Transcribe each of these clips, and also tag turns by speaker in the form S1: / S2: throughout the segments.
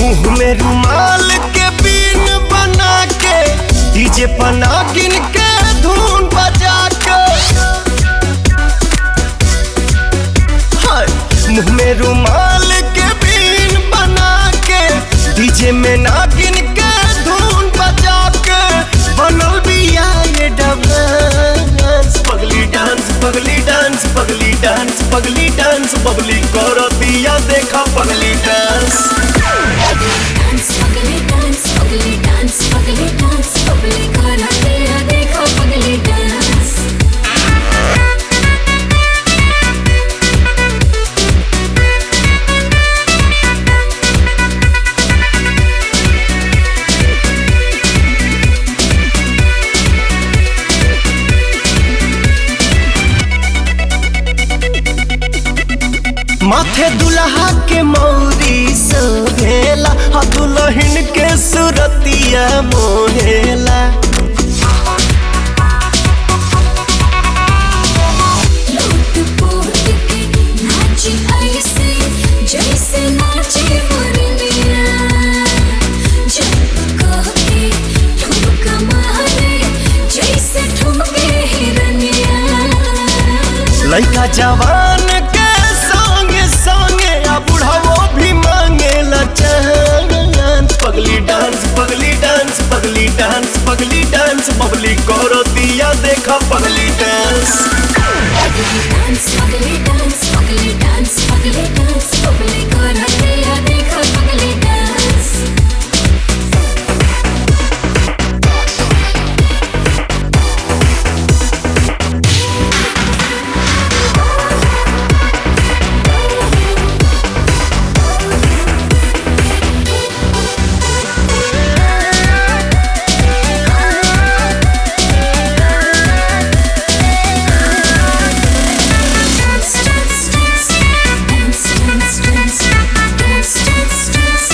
S1: मुंह में रुमाल के बीन बना के डीजे पना गिन के धुन बजा के हाय, मुंह में रुमाल के बीन बना के डीजे में ना गिन के धुन बजा के बनल बिया ये डांस पगली डांस पगली डांस पगली डांस पगली डांस बबली करो दिया देखा पगली डांस
S2: डांस पगली डांस पगली डांस पगली डांस पगली करा तेरा देखो पगली डांस
S1: माथे दुल्हा के मौरी सोहेला आ दुल्हन के सुरतिया मोहेला
S2: लूट पोट के नाची ऐसे जैसे नाचे मुरलिया जब कह के ठुमका मारे जैसे ठुमके हिरनिया
S1: लड़का जवान के संगे संगे आ बुढ़ावो भी मांगेला चांस पगली डांस पगली डांस पगली डांस पगली डांस बबली करो दिया देखा पगली डांस
S2: डांस पगली डांस पगली डांस पगली डांस पगली करा तेरा देखो पगली dance Dance, dance, dance, dance, dance, dance, dance, dance, dance.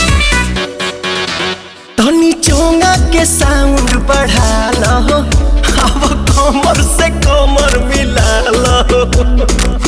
S1: धनी चोंगा के साउंड बढ़ा लो अब कमर से कमर मिला लो